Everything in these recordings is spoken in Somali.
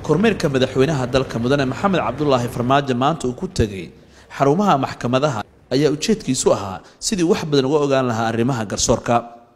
kormeerka madaxweynaha dalka mudane maxamed cabdulaahi farmaajo maanta uu ku tegay xarumaha maxkamadaha ayaa ujeedkiisu ahaa sidii wax badan uga ogaan lahaa arrimaha garsoorka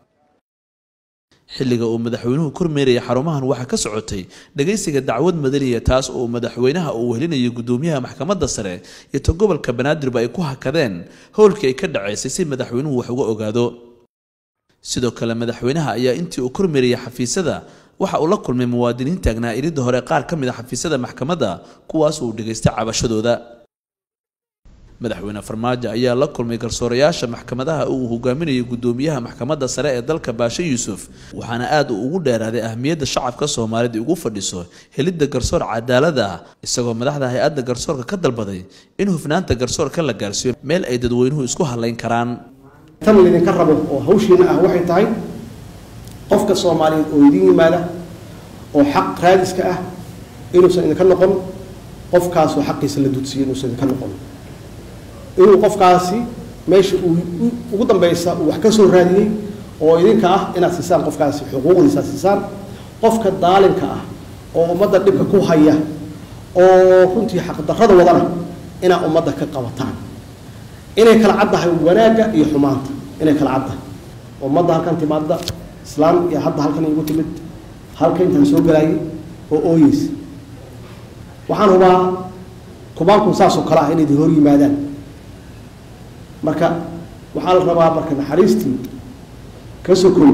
xilliga uu madaxweynuhu kormeeraya xarumahan waxaa ka socotay dhagaysiga dacwad madaniya taas oo madaxweynaha uu wehelinayo gudoomiyaha maxkamadda sare iyo ta gobolka banaadirba ay ku hakadeen howlkii ay ka dhaceysay si madaxweynuhu wax uga ogaado sidoo kale madaxweynaha ayaa intii uu kormeerayay xafiisyada waxa uu la kulmay muwaadiniin taagnaa iridda hore qaar ka mid a xafiisyada maxkamadda kuwaas uu dhegaystay cabashadooda madaxweyne farmaajo ayaa la kulmay garsoorayaasha maxkamadaha uu hogaaminayo gudoomiyaha maxkamadda sare ee dalka baashe yuusuf waxaana aad uu ugu dheeraaday ahmiyadda shacabka soomaalida ugu fadhiso helidda garsoor cadaalada ah isagoo madaxda hay-adda garsoorka ka dalbaday in hufnaanta garsoorka la gaarsiiyo meel ay dadweynuhu isku hadlayn karaan tan laydinka rabo oo hawshiina ah waxay tahay qofka soomaaliyeed oo idin yimaada oo xaq raadiska ah inuusan idinka noqon qofkaasoo xaqiisa la dudsiyo inuusan idinka noqon inuu qofkaasi meesha uu ugu dambeysa uu wax ka soo raadiyey oo idinka ah inaad siisaan qofkaasi xuquuqdiisa siisaan qofka daalinka ah oo ummadda dhibka ku haya oo runtii xaqdarrada wadana inaad ummadda ka qabataan inay kala caddahay wanaagga iyo xumaanta inay kala caddahay ummadda halkan timaadda islaam iyo hadda halkan igu timid halka intaan soo galaayay oo ooyeysa waxaan hubaa kubaanku saasoo kale ah inay idin hor yimaadaan marka waxaa la rabaa marka naxariistii ka sokoy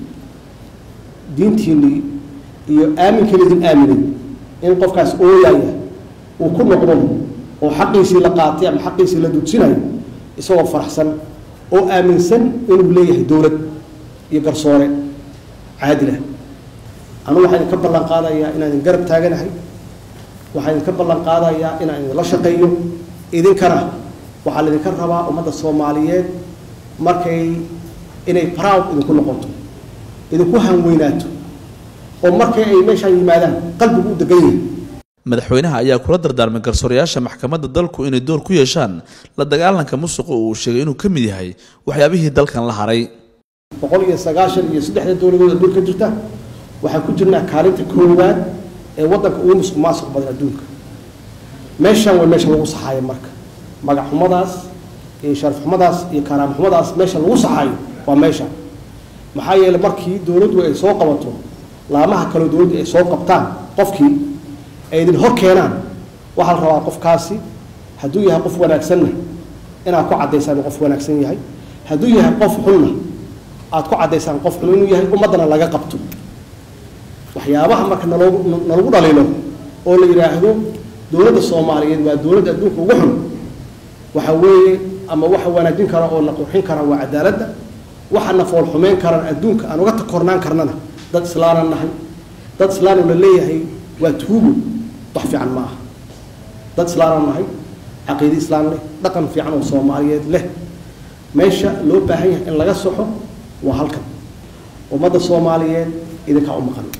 diintiinii iyo aaminka laydin aaminay in qofkaas ooyaya uu ku noqdo oo xaqiisii la qaatay ama xaqiisii la dudsinayo isagoo faraxsan oo aaminsan inuu leeyahay dowlad iyo garsoore caadilah anugu waxaa idinka ballan qaadayaa inaan idin garab taaganahay waxaa idinka ballan qaadayaa inaan idinla shaqeeyo idinkana waxaa laydinka rabaa ummadda soomaaliyeed markay inay proud idinku noqoto idinku hanweynaato oo markay ay meeshaan yimaadaan qalbigu u degan yahay madaxweynaha ayaa kula dardaarmay garsoorayaasha maxkamadda dalku inay door ku yeeshaan la dagaalanka musuqa uu sheegay inuu ka mid yahay waxyaabihii dalkan la haray boqol iyo sagaashan iyo saddexda dowladood adduunka jirta waxaan ku jirnaa kaalinta koowaad ee waddanka ugu musuq maasuq badan adduunka meeshaan waa meesha lagu saxaayo marka magac xumadaas iyo sharaf xumadaas iyo karaam xumadaas meesha lagu saxaayo waa meesha maxaa yeeley markii dowladdu ay soo qabato laamaha kaleo dowladdu ay soo qabtaan qofkii ay idin hor keenaan waxaa la rabaa qofkaasi hadduu yahay qof wanaagsanna inaad ku caddaysaan qof wanaagsan yahay hadduu yahay qof xunna aad ku caddaysaan qof xun inuu yahay ummaddana laga qabto waxyaabaha marka naloogu nalagu dhaliilo oo la yidhaahdo dowladda soomaaliyeed waa dowladda adduunka ugu xun waxa weeye ama waxa wanaajin kara oo na qurxin kara waa cadaaladda waxa na fool xumeyn karaan adduunka aan uga takornaan karnana dad islaanan nahay dad islaanu la leeyahay waa tuugo wax fiican ma aha dad islaanan nahay caqiide islaan leh dhaqan fiican oo soomaaliyeed leh meesha loo baahan yahay in laga soxo waa halkan ummadda soomaaliyeed idinkaa u maqan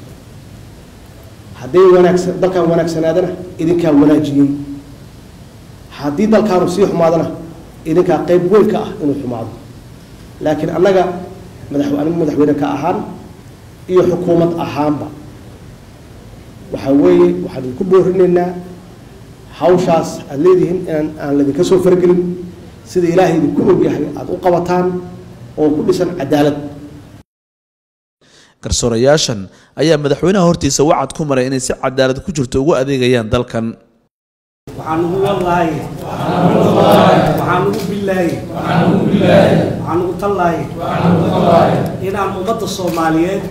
hadday wanaagsan dalkaan wanaagsanaadana idinkaa wanaajiyey haddii dalkaanu sii xumaadana idinkaa qayb weyn ka ah inuu xumaado laakiin annaga madax anigu madaxweyne ka ahaan iyo xukuumad ahaanba waxaa weeye waxaan idinku boorinaynaa hawshaas aada leedihiin inaan aan laydinka soo fargelin sida ilaahay idinku ogyahay aada u qabataan oo ku dhisan cadaalad garsoorayaashan ayaa madaxweynaha hortiisa wacad ku maray inay si cadaalad ku jirto ugu adeegayaan dalkan waxaan ugu wallaaye waxaan ugu billaaye waxaan ugu tallaaye inaan ummadda soomaaliyeed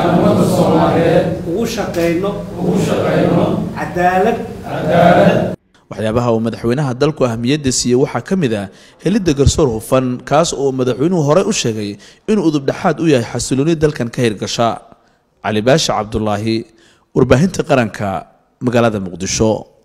ugu shaqayno cadaalad waxyaabaha uu madaxweynaha dalku ahmiyadda siiyey waxaa ka mid ah helidda garsoor hufan kaas oo madaxweynuhu horey u sheegay inuu udubdhexaad u yahay xasilooni dalkan ka hirgasha cali baasha cabdulaahi warbaahinta qaranka magaalada muqdisho